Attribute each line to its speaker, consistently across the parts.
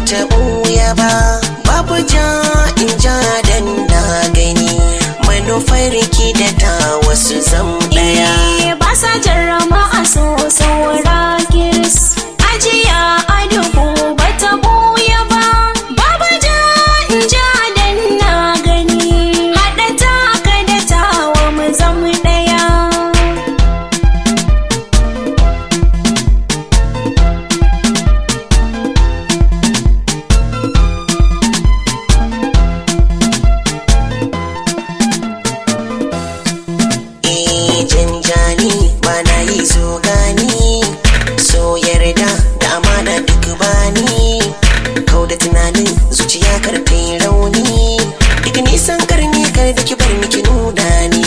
Speaker 1: bata ɓuya ba babu ja in ja dan na gani manufar ki da ta wasu zam ɗaya
Speaker 2: Eh, ba sa jarrama a so saura kiris ajiya a duhu ba ta buya ba babu ja in ja dan na gani haɗa taka da tawa mu zama ɗaya
Speaker 1: eh janjani ba na yi zo gani so yarda da amana duk bani kau da tunanin zuciya kar ta yi rauni duk nisan karni kar da ki bar ni ki nuna ni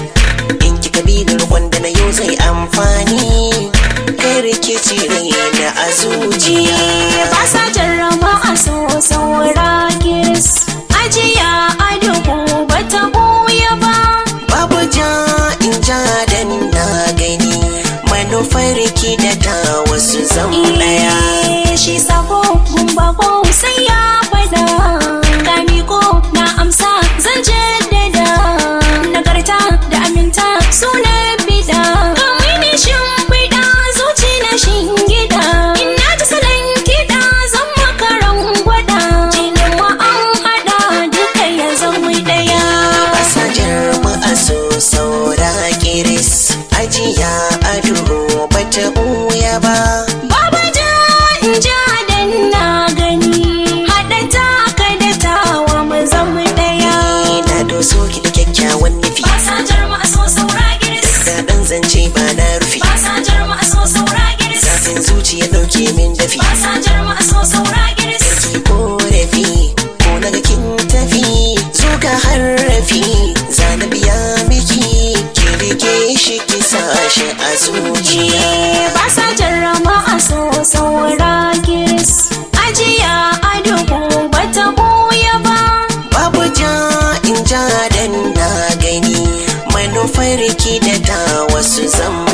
Speaker 1: in kika bi da rukun da na yau zai amfani kar ki cire da a zuciya
Speaker 2: ba sa jarrama a so saura kiris ajiya a duhu ba ta buya ba
Speaker 1: babu ja in ja dan na gani manufar ki da ta wasu zam daya
Speaker 2: Eh, shi sako mun bako sai ya fada Gami ko na amsa zan jaddada Nagarta da aminta suna bida Kamai ne shimfiɗa zuci na shingida In na ji salon kiɗa zan makaran gwada Jinin ma an haɗa duka ya zama ɗaya
Speaker 1: Fasajar ma'aso saura kiris ajiya a duhu bata ɓuya ba
Speaker 2: Baba ja in ja dan na gani Haɗa taka da tawa mu zama ɗaya
Speaker 1: na doso ki da kyakkyawan nufi
Speaker 2: Fasajar mu a so saura giris
Speaker 1: daɗin zance ba na rufi
Speaker 2: Fasajar mu a so saura giris
Speaker 1: zafin zuciya ɗauke min dafi
Speaker 2: Fasajar mu a so saura giris
Speaker 1: ki korafi ko na ga kin tafi zo ka harrafi zana biya miki ki rike shi ki sa shi a zuciya
Speaker 2: Fasajar mu a so saura giris Ajiya a duhu bata buya ba
Speaker 1: babu ja in ja dan na gani manufar ki da ta wasu zan